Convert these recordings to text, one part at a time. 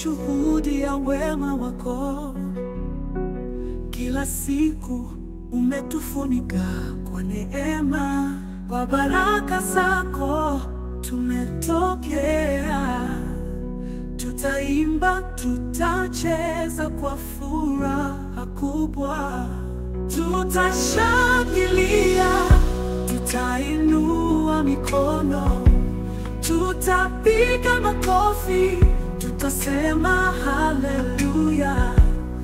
Tutashuhudia wema wako kila siku, umetufunika kwa neema, kwa baraka zako tumetokea. Tutaimba, tutacheza kwa furaha kubwa, tutashangilia, tutainua mikono, tutapiga makofi, tutasema haleluya,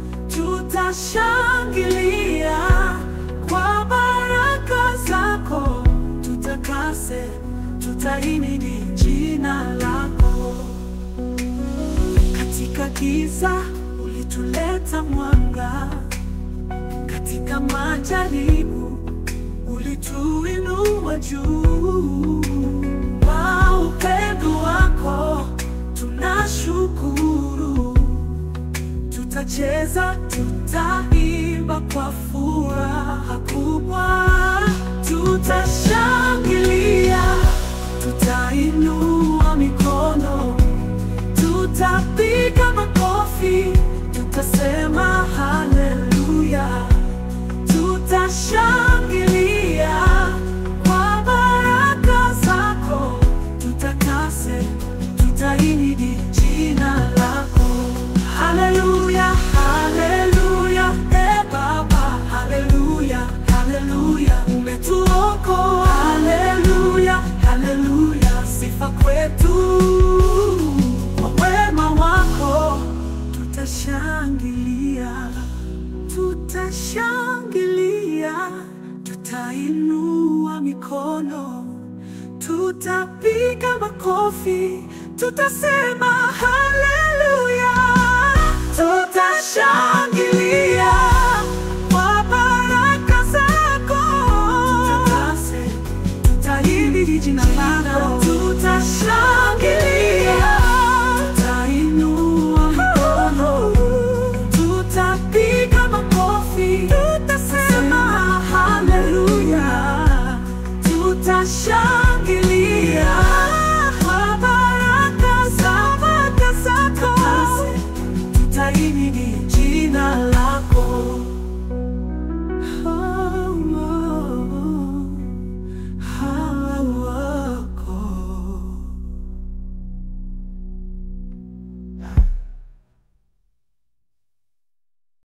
tutashangilia kwa baraka zako, tutakase, tutahimidi jina lako. Katika giza ulituleta mwanga, katika majaribu ulituinua juu. Kwa upendo wako tunashukuru, tutacheza, tutaimba kwa furaha kubwa, tutashangilia, tutainua mikono Tutapiga makofi, tutasema haleluya, tutashangilia kwa baraka zako, tutakase, tutahimidi jina lako. Haleluya, haleluya, e Baba, haleluya, haleluya, umetuokoa. Haleluya, haleluya, sifa kwetu kwa wema wako tutashangilia, tutashangilia, tutainua mikono, tutapiga makofi, tutasema haleluya, tutashangilia kwa baraka zako, tutakase tutahimidi jina lako, tutashangilia, tutainua mikono, tutapiga makofi, tutasema haleluya, tutashangilia kwa baraka za baraka zako, tutahimidi jina lako.